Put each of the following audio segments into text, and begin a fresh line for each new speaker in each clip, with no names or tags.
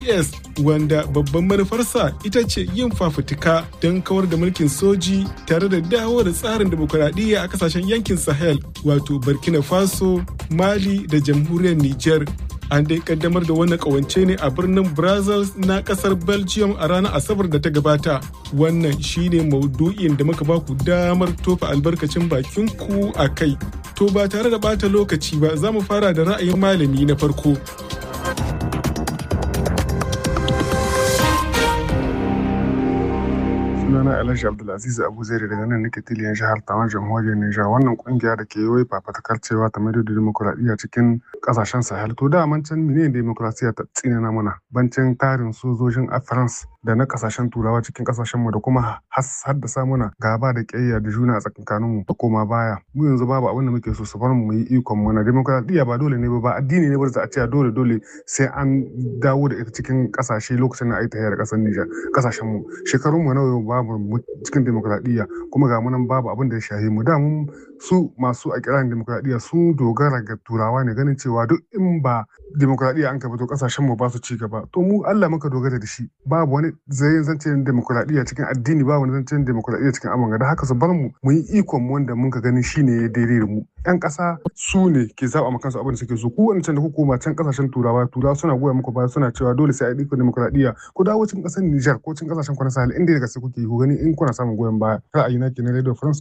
S wanda babban manufarsa ita ce yin fafutuka don kawar da mulkin soji tare da dawo da tsarin demokuraɗiyya a kasashen yankin Sahel wato Burkina Faso, Mali da jamhuriyar Nijar. An dai kaddamar da wannan kawance ne a birnin Brussels na kasar Belgium a ranar Asabar da ta gabata. Wannan shine maudu'in da muka baku damar tofa albarkacin bakin ku a kai. To ba tare da bata lokaci ba za mu fara da ra'ayin malami na farko.
sunana Alhaji Abdulaziz Abu Zaire daga nan nake tiliyan jihar Tawan jamhuriyar Nijar wannan kungiya da ke yi fafatakar cewa ta maido da demokuraɗiyya cikin kasashen Sahel to da man can menene demokuraɗiyya ta tsinana mana bancin tarin sojojin a France da na kasashen turawa cikin kasashen mu da kuma haddasa mana gaba da ƙiyayya da juna a tsakankanin mu da koma baya mu yanzu babu abin da muke so su bar mu yi ikon mu na demokuraɗiyya ba dole ne ba ba addini ne ba za a ce dole dole sai an dawo da ita cikin kasashe lokacin da a yi tafiya da kasar Nijar kasashen mu shekarun mu nawa babu cikin demokradiyya kuma ga munan babu abin da ya shahi mu da mun su masu a kiran demokradiyya sun dogara ga turawa ne ganin cewa duk in ba demokradiyya an kafa to kasashen mu ba su ci gaba to mu Allah muka dogara da shi babu wani zai zancen demokradiyya cikin addini babu wani zancen demokradiyya cikin amanga da haka su bar mu mu yi ikon mu wanda muka gani shine ya daidai da mu yan kasa su ne ke zaba ma kansu abin da suke so ku wancan da hukuma can kasashen turawa turawa suna goya muku baya suna cewa dole sai a yi demokradiyya ku dawo cikin kasar Niger ko cikin kasashen ku na Sahel inda daga sai kuke yi ku gani in kuna samun goyon baya ra'ayina kenan Radio France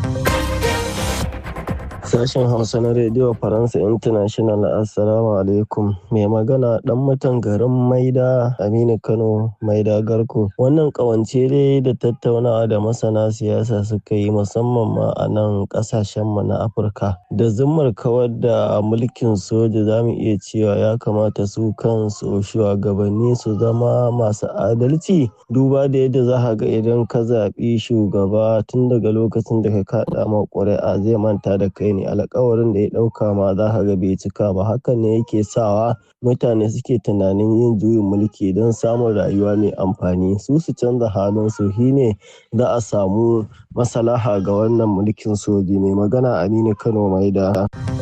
Sashen Hausa na Radio Faransa International Assalamu alaikum. Mai magana dan mutan garin Maida Aminu Kano Maida Garko. Wannan kawance dai da tattaunawa da masana siyasa suka yi musamman ma a nan kasashen mu na Afirka. Da zummar kawar da mulkin soja za mu iya cewa ya kamata su kansu shugabanni su zama masu adalci. Duba da yadda za ga idan ka zaɓi shugaba tun daga lokacin da ka kaɗa ma ƙuri'a zai manta da kai ne alkawarin da ya ɗauka ma za ka ga bai cika ba hakan ne yake sawa mutane suke tunanin yin juyin mulki don samun rayuwa mai amfani su su canza halin su ne za a samu masalaha ga wannan mulkin soji mai magana aminu kano mai da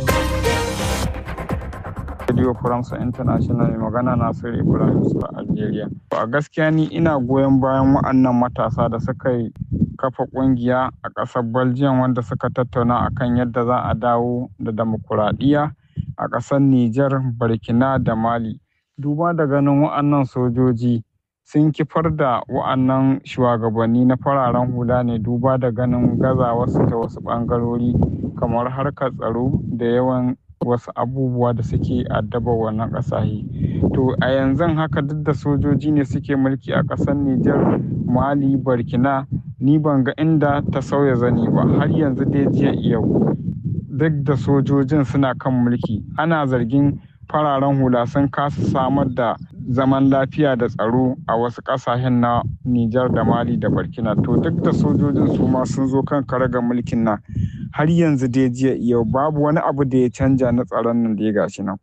Radio France International mai magana Nasiru Ibrahim su a Algeria. A gaskiya ni ina goyon bayan wa'annan matasa da suka yi kafa kungiya a ƙasar Belgium wanda suka tattauna akan yadda za a dawo da demokuraɗiyya a ƙasar Nijar, Burkina da Mali. Duba da ganin wa'annan sojoji sun kifar da wa'annan shugabanni na fararen hula ne duba da ganin gaza wasu ta wasu ɓangarori kamar harkar tsaro da yawan wasu abubuwa da suke addaba wannan ƙasashe. To a yanzu haka duk da sojoji ne suke mulki a ƙasar Nijar, Mali, Burkina, ni ban ga inda ta sauya zani ba har yanzu dai jiya yau. Duk da sojojin suna kan mulki, ana zargin fararen hula sun kasa samar da zaman lafiya da tsaro a wasu ƙasashen na Nijar da Mali da Burkina. To duk da sojojin su ma sun zo kan karagar mulkin nan. har yanzu dai jiya yau babu wani abu da ya canja na tsaron nan da ya gashi nan.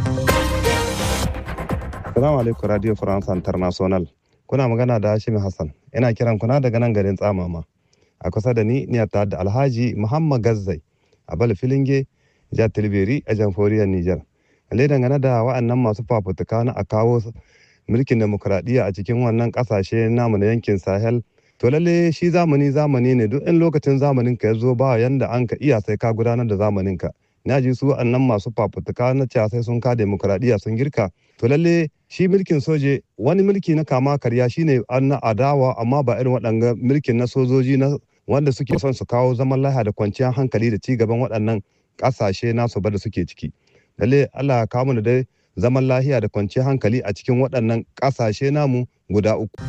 Salamu alaikum Radio France International. Kuna magana da Hashim Hassan. Ina kiran kuna daga nan garin Tsamama. A kusa da ni ni ta da Alhaji Muhammad Gazzai a Bal Filinge, Jihar Tilberi a Jamhuriyar Nijar. Lalle dangane da wa'annan masu fafutuka na a kawo mulkin demokuraɗiyya a cikin wannan ƙasashe namu na yankin Sahel to lalle shi zamani zamani ne duk in lokacin zamanin ka ya zo ba yanda an ka iya sai ka gudanar da zamanin ka na ji su annan masu fafutuka na cewa sai sun ka demokuraɗiyya sun girka to lalle shi mulkin soje wani mulki na kama karya shine an na adawa amma ba irin waɗanga mulkin na sojoji na wanda suke son su kawo zaman lafiya da kwanciyar hankali da cigaban waɗannan ƙasashe nasu ba da suke ciki lalle Allah ya kawo da dai zaman lafiya da kwanciyar hankali a cikin waɗannan ƙasashe namu guda uku.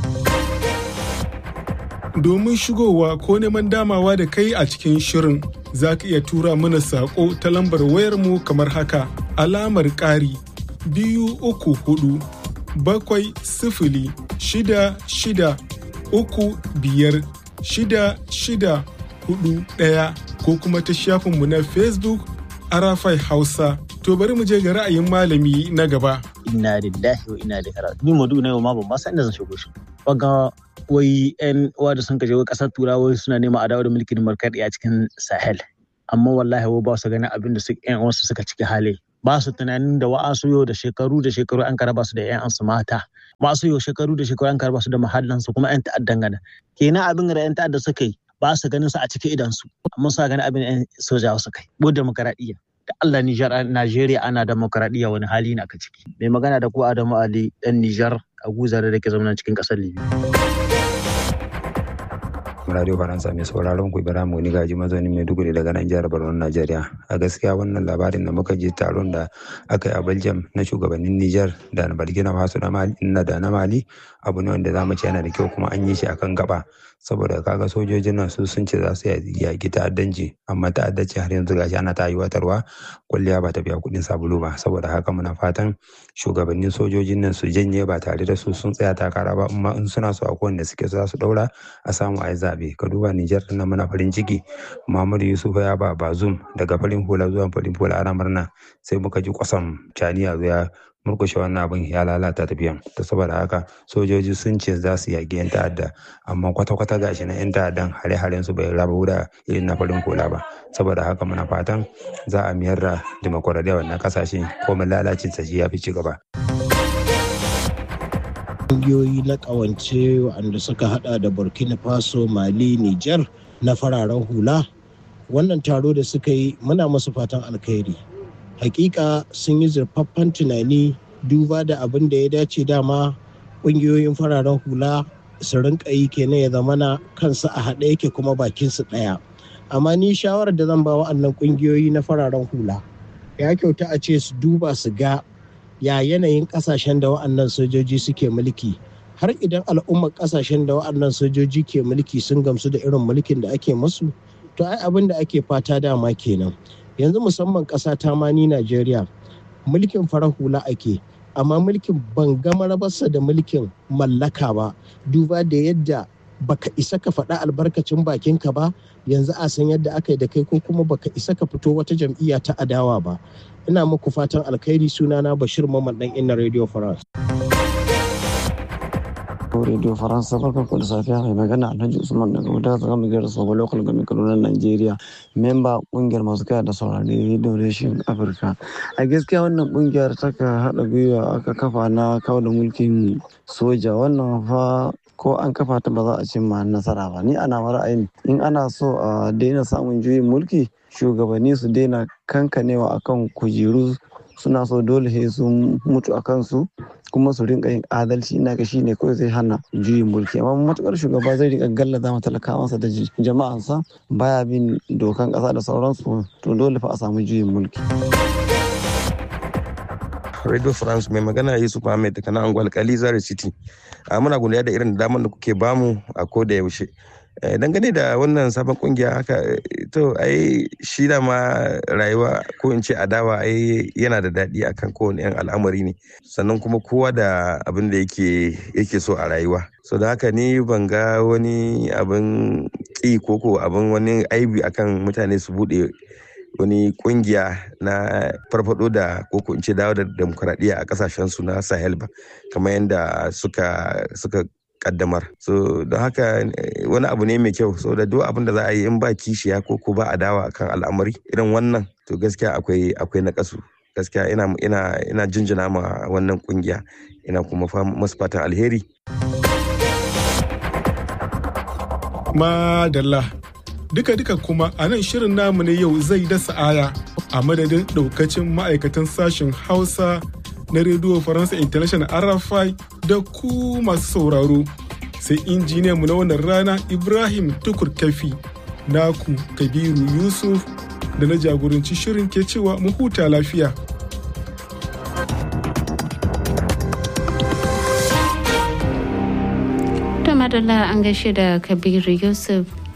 domin shigowa ko neman damawa da kai a cikin shirin za ka iya tura mana saƙo ta lambar wayarmu kamar haka alamar ƙari biyu uku hudu bakwai sifili shida shida uku biyar shida shida hudu ɗaya ko kuma ta shafinmu na facebook arafai hausa to bari mu je ga ra'ayin malami na gaba
inna lillahi wa inna ilaihi raji'un ni madu na yau ma ban ma san inda zan shigo shi ga wai yan uwa da sun kaje wai kasar turawa suna nema a dawo da mulkin markaɗe a cikin sahel amma wallahi wai ba su ganin abin da su yan uwansu suka ciki hali ba su tunanin da wa'asu yau da shekaru da shekaru an karaba su da yan su mata masu yau shekaru da shekaru an karba su da mahallansu kuma 'yan ta'addan gana kenan abin da 'yan ta'adda suka yi ba su ganin su a cikin idansu amma suna ganin abin 'yan sojawa suka yi bu demokaradiyya da Allah Nijar Najeriya ana demokaradiyya wani hali na ka ciki mai magana da ku Adamu Ali dan Nijar a guzar da ke zama cikin kasar Libya
Radio Faransa mai sauraron ku Ibrahim Wani Gaji mazaunin Maiduguri daga nan jihar Borno Najeriya. A gaskiya wannan labarin da muka ji taron da aka yi a Belgium na shugabannin Nijar da na Burkina Faso da Mali da na Mali abu ne wanda zamu ce yana da kyau kuma an yi shi akan gaba saboda kaga sojojin nan su sun ce za su yaƙi ta'addanci amma ta'addanci har yanzu gashi ana ta yiwatarwa kwalliya ba ta biya kuɗin sabulu ba saboda haka muna fatan shugabannin sojojin nan su janye ba tare da su sun tsaya takara ba amma in suna so a kowanne suke za su ɗaura a samu a yi zaɓe ka duba Nijar ɗin muna farin ciki Muhammadu Yusuf ya ba Bazum daga farin hula zuwa farin hula ana murna sai muka ji kwasam caniya ya murkushe wannan abin ya lalata tafiyan ta saboda haka sojoji sun ce za su yaƙi 'yan ta'adda amma kwata-kwata gashi na 'yan ta'addan hare-haren su bai raba da irin na farin hula ba saboda haka muna fatan za a miyar da dimokuraɗiyya wannan kasashe ko mun lalacin sa ya fi ci gaba.
Ƙungiyoyi na ƙawance waɗanda suka hada da Burkina Faso, Mali, Nijar na fararen hula wannan taro da suka yi muna masu fatan alkhairi. hakika sun yi zurfaffen tunani duba da abin da ya dace dama ƙungiyoyin fararen hula su rinka yi kenan ya zamana kansu a haɗe yake kuma bakinsu ɗaya amma ni shawarar da zan ba wa'annan ƙungiyoyi na fararen hula ya kyauta a ce su duba su ga ya yanayin ƙasashen da wa'annan sojoji suke mulki har idan al'ummar ƙasashen da wa'annan sojoji ke mulki sun gamsu da irin mulkin da ake masu to ai abin da ake fata dama kenan yanzu musamman ƙasa ta mani Najeriya mulkin farar hula ake amma mulkin ban gama rabarsa da mulkin mallaka ba duba da yadda baka isa ka faɗa albarkacin bakinka ba yanzu a san yadda aka yi da kai ko kuma baka isa ka fito wata jam'iyya ta adawa ba ina muku fatan alkhairi sunana bashir mamman dan inna radio france
Radio Faransa barka ku da safiya mai magana Alhaji Usman daga wuta ta gama gyara sabon local gami Kaduna Najeriya memba kungiyar masu kaya da saurari Radio Nation Africa a gaskiya wannan kungiyar ta ka haɗa gwiwa aka kafa na kawo da mulkin soja wannan fa ko an kafa ta ba za a cimma nasara ba ni ana ra'ayin in ana so a daina samun juyin mulki shugabanni su daina kankanewa akan kujeru suna so dole sai sun mutu a kansu kuma su rinka yin adalci ina ga shine kawai zai hana juyin mulki amma matukar shugaba zai rika gallaza ma talakawansa da jama'ansa baya bin dokan kasa da sauransu to dole fa a samu juyin mulki
Radio France mai magana Yusuf Ahmed daga nan Angwal Kali Zare City. Muna godiya da irin damar da kuke bamu a ko da yaushe. dangane da wannan sabon kungiya haka to ai shi da ma rayuwa ko in ce adawa ai yana da daɗi akan kowane yan al'amari ne sannan kuma kowa da abin da yake yake so a rayuwa so da haka ni ban ga wani abin ƙi ko ko abin wani aibi akan mutane su buɗe wani kungiya na farfado da koko in ce dawo da demokuraɗiyya a kasashen su na sahel ba kamar yadda suka suka kaddamar so don haka wani abu ne mai kyau so da duk abin da za a yi in ba kishiya ko ko ba adawa kan al'amari irin wannan to gaskiya akwai akwai na kasu gaskiya ina ina ina jinjina ma wannan kungiya ina kuma masu fatan alheri
madalla duka-duka kuma a nan shirin namu na yau zai dasa aya a madadin daukacin ma'aikatan sashen hausa na rediyo faransa international rfi da ku masu sauraro sai injiniyanmu na wannan rana ibrahim tukur kafi naku kabiru yusuf da na jagoranci shirin ke cewa mu huta lafiya
madalla an gaishe da kabiru yusuf